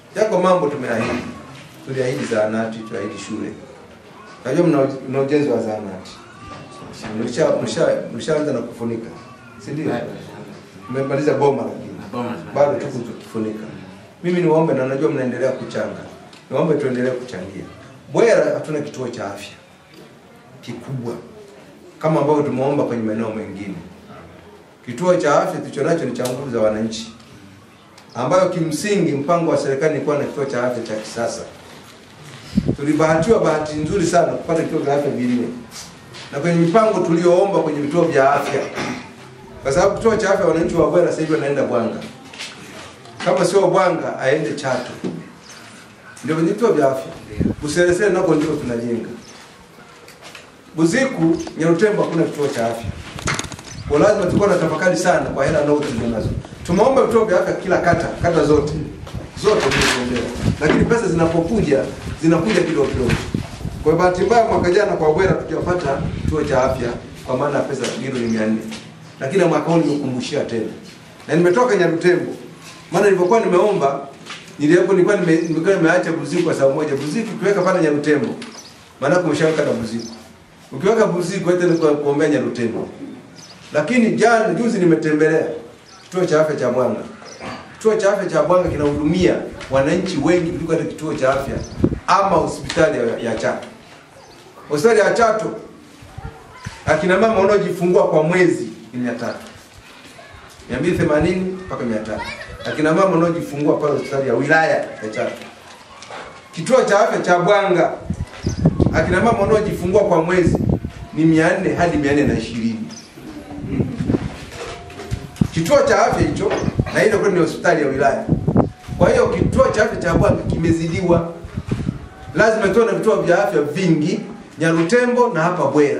Yako mambo tumeahidi, tuliahidi zahanati, tuliahidi shule. Najua mna mna ujenzi wa zahanati, mlisha mlisha mlishaanza na kufunika, si ndio? Mmemaliza boma, lakini bado tuko tukifunika. Mimi niwaombe, na najua mnaendelea kuchanga, niwaombe tuendelee kuchangia. Bwera hatuna kituo cha afya kikubwa kama ambavyo tumeomba kwenye maeneo mengine. Kituo cha afya tulicho nacho ni cha nguvu za wananchi, ambayo kimsingi mpango wa serikali ni kuwa na kituo cha afya cha kisasa. Tulibahatiwa bahati nzuri sana kupata vituo vya afya vinne, na kwenye mipango tulioomba kwenye vituo vya afya, kwa sababu kituo cha afya wananchi wa Bwera sasa hivi wanaenda Bwanga, kama sio Bwanga aende Chato, ndio kwenye vituo vya afya. Buseresere nako ndio tunajenga. Buziku, Nyarutembo hakuna kituo cha afya. Kwa lazima tulikuwa na tafakari sana kwa hela ndogo tulizonazo. Tumeomba vituo vya afya kila kata, kata zote. Zote tumeombewa. Lakini pesa zinapokuja, zinakuja kidogo kidogo. Kwa bahati mbaya mwaka jana kwa Bwera tukapata kituo cha afya kwa maana ya pesa milioni 400. Lakini mwaka huu nimekumbushia tena. Na nimetoka Nyarutembo. Maana nilipokuwa nimeomba nilipo nilikuwa nime, nilikuwa nimeacha Buziku kwa sababu moja. Buziku ukiweka pale Nyarutembo. Maana kumeshaweka na Buziku. Ukiweka Buziku hata ni kwa kuombea Nyarutembo. Lakini jana juzi nimetembelea kituo cha afya cha Bwanga. Kituo cha afya cha Bwanga kinahudumia wananchi wengi kuliko hata kituo cha afya ama hospitali ya, ya Chato. Hospitali ya Chato akina mama wanaojifungua kwa mwezi ni 300. 280 mpaka 300. Akina mama wanaojifungua pale hospitali ya wilaya ya Chato. Kituo cha afya cha Bwanga akina mama wanaojifungua kwa mwezi ni 400 hadi 420. Kituo cha afya hicho na ile kwa ni hospitali ya wilaya. Kwa hiyo kituo cha afya cha Bwanga kimezidiwa. Lazima tuwe na vituo vya afya vingi Nyarutembo na hapa Bwera.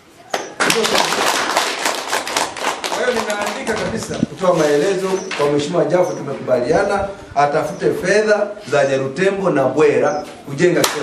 Kwa hiyo ninaandika kabisa kutoa maelezo kwa Mheshimiwa Jafo, tumekubaliana atafute fedha za Nyarutembo na Bwera kujenga kituo.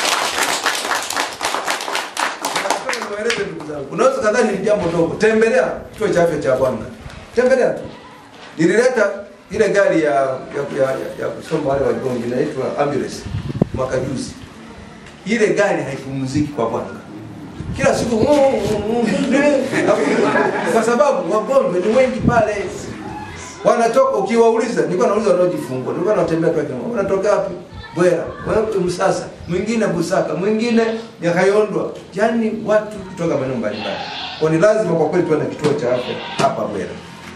Nataka niwaeleze ndugu zangu, unaweza kadhani ni jambo dogo. Tembelea kituo cha afya cha Bwanga, tembelea tu. Nilileta ile gari ya ya ya, ya, ya kusomba wale wagonjwa inaitwa ambulance mwaka juzi. Ile gari haipumziki kwa Bwanga kila siku mm, mm, mm, kwa sababu wagonjwa ni wengi pale, wanatoka ukiwauliza, nilikuwa nauliza wanaojifungua, nilikuwa natembea kwa kina, unatoka wapi? Bwera, wewe Msasa, mwingine Busaka, mwingine Nyakayondwa, yani watu kutoka maeneo mbalimbali. Kwa ni lazima kwa kweli tuwe na kituo cha afya hapa Bwera.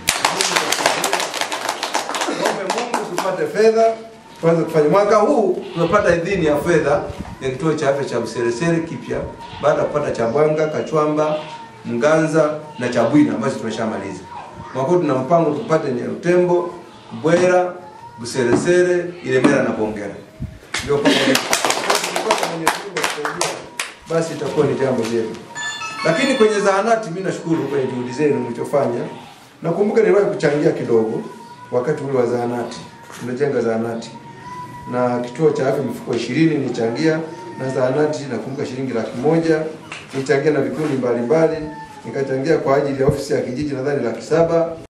Tuombe Mungu tupate fedha tuanze kufanya. Mwaka huu tumepata idhini ya fedha ya kituo cha afya cha Buseresere kipya baada ya kupata cha Bwanga, Kachwamba, Mganza na cha Bwina ambazo tumeshamaliza. Mwaka huu tuna mpango tupate Nyarutembo, Bwera, Buseresere, Ilemela na Bongera. Ndio pamoja. Tukipata Mwenyezi Mungu atusaidia, basi itakuwa ni jambo jema. Lakini kwenye zahanati mimi nashukuru kwenye juhudi zenu mlichofanya. Nakumbuka niliwahi kuchangia kidogo wakati ule wa zahanati. Tumejenga zahanati na kituo cha afya mifuko ishirini nilichangia na zahanati nakumbuka shilingi laki moja nilichangia na vikundi mbalimbali nikachangia kwa ajili ya ofisi ya kijiji nadhani laki saba